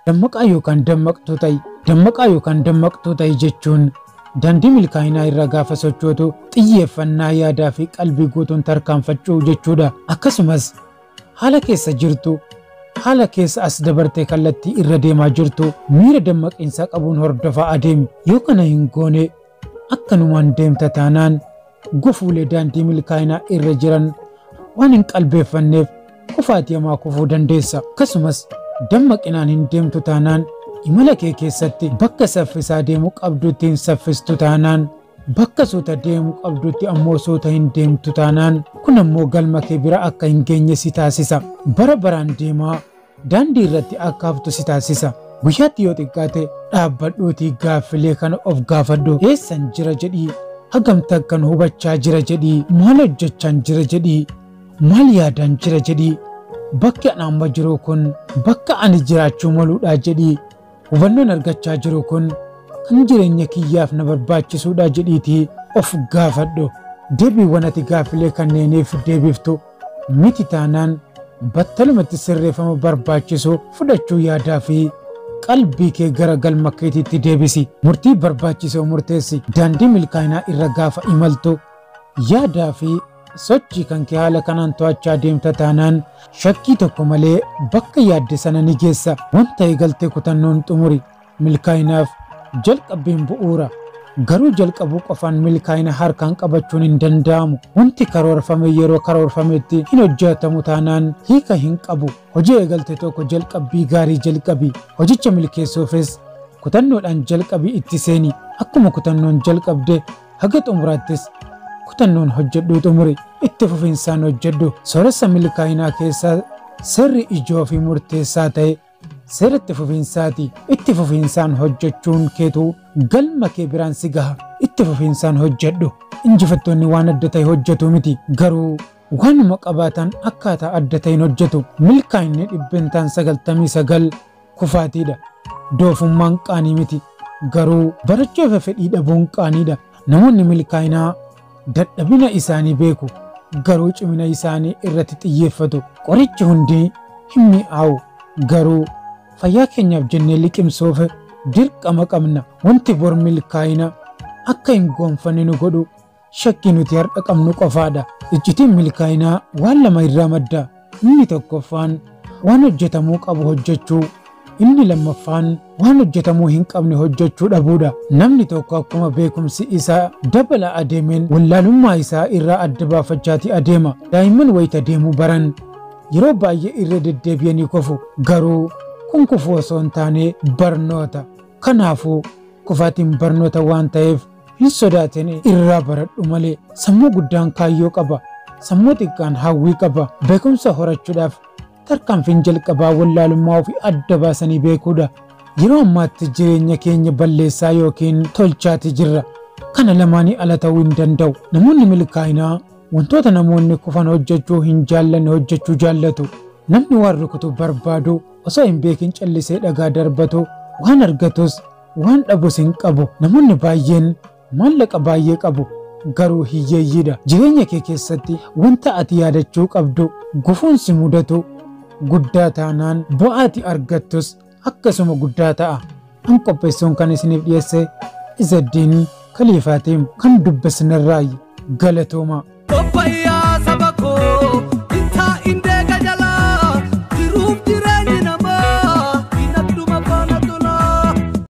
dammaqaa yookaan dammaqtuu ta'i dammaqaa yookaan dammaqtuu ta'i jechuun daandii milkaa'inaa irra gaafa sochootu xiyyeeffannaa yaadaa fi qalbii guutuun tarkaanfachuu jechuudha akkasumas haala keessa jirtu haala keessa as dabartee kallattii irra deemaa jirtu miira dammaqiinsaa qabuun hordofaa adeemi yoo kana hin goone akkanumaan deemta taanaan gufuulee daandii milkaa'inaa irra jiran waan hin qalbeeffanneef kufaatii hamaa kufuu dandeessa akkasumas dammaqinaan hin deemtu taanaan imala kee keessatti bakka saffisaa deemuu qabdutti hin saffistu taanaan bakka suuta deemuu qabdutti ammoo suuta hin deemtu taanaan kun ammoo galma kee bira akka hin geenye si taasisa bara baraan deemaa daandii irratti akka haftu si taasisa guyyaatti yoo xiqqaate dhaabbadhuutii gaaffilee kana of gaafadhu eessan jira jedhii hagamta akkan hubachaa jira jedhii maal hojjechaan jira jedhii maal yaadaan jira jedhii bakki ani amma jiru kun bakka ani jiraachuu maluudha jedhii hubannoon argachaa jiru kun kan jireenya kiyyaaf na barbaachisuudha jedhiitii of gaafadhu deebiiwwan ati gaaffilee kanneeniif deebiftu miti taanaan battalumatti sirreeffama barbaachisu fudhachuu yaadaa fi qalbii kee gara galma keetiitti deebisi murtii barbaachisoo murteessi daandii milkaa'inaa irra gaafa imaltu yaadaa fi sochii kan kee haala kanaan to'achaa deemta taanaan shakkii tokko malee bakka yaadde sana ni geessa wanta eegaltee kutannoon xumuri milkaa'inaaf jalqabbiin bu'uura garuu jalqabuu qofaan milkaa'ina harkaan qabachuun hin danda'amu wanti karoorfame yeroo karoorfametti hin hojjetamu taanaan hiika hin qabu hojii eegalte tokko jalqabbii gaarii jalqabi hojicha milkeessuufis kutannoodhaan jalqabii itti seeni akkuma kutannoon jalqabde haga xumuraattis kutannoon hojjedhuu xumuri itti fufinsaan hojjedhu sooressa milkaa'inaa keessaa sirri ijoo fi murteessaa ta'e seera itti fufiinsaati itti fufiinsaan hojjechuun keetu galma kee biraan si gaha itti fufiinsaan hojjedhu injifattoonni waan adda ta'e hojjetu miti garuu waanuma qabaatan akkaataa adda ta'een hojjetu milkaa'inni dhibbentaan sagaltamii sagal kufaatiidha doofummaan qaanii miti garuu barachuuf fedhii dhabuun qaaniidha namoonni milkaa'inaa dadhabina isaanii beeku garuu cimina isaanii irratti xiyyeeffatu qorichi hundi hin mi'aawu garuu fayyaa keenyaaf jennee liqimsuuf dirqama qabna wanti bor milkaa'ina akka hin goonfanne nu godhu shakkii nuti har'a qabnu qofaadha iccitiin milkaa'inaa waan lama irraa madda inni tokkoffaan waan hojjetamuu qabu hojjechuu inni lammaffaan waan hojjetamuu hin qabne hojjechuu dhabuudha namni tokko akkuma beekumsi isaa dabala adeemeen wallaalummaa isaa irraa adda baafachaati adeema daa'imman wayita deemuu baran yeroo baay'ee irra deddeebi'anii kofu garuu kun kufuu osoo hin taane barnoota kanaafuu kufaatiin barnoota waan ta'eef hin sodaatin irraa baradhu malee sammuu guddaan kaayyoo qaba sammuu xiqqaan hawwii qaba beekumsa horachuudhaaf tarkaanfiin jalqabaa wallaalummaa ofii adda baasanii beekuudha yeroo ammaatti jireenya keenya balleessaa yookiin tolchaati jirra kana lamaanii ala ta'uu hin danda'u namoonni milkaa'inaa wantoota namoonni kufan hojjechuu hin jaallanne hojjechuu jaallatu namni waan rukutu barbaadu osoo hin beekin callisee dhagaa darbatu waan argatus waan dhabus hin qabu namoonni baay'een maallaqa baay'ee qabu garuu hiyyeeyyiidha jireenya kee keessatti wanta ati yaadachuu qabdu gufuunsi mudatu guddaa taanaan bu'aati argattus akkasuma guddaa ta'a an qopheessuun kan isiniif dhiyeesse izaddiin kaliifaatiin kan dubbisnirraayi galatooma. Kopayyaa saba koo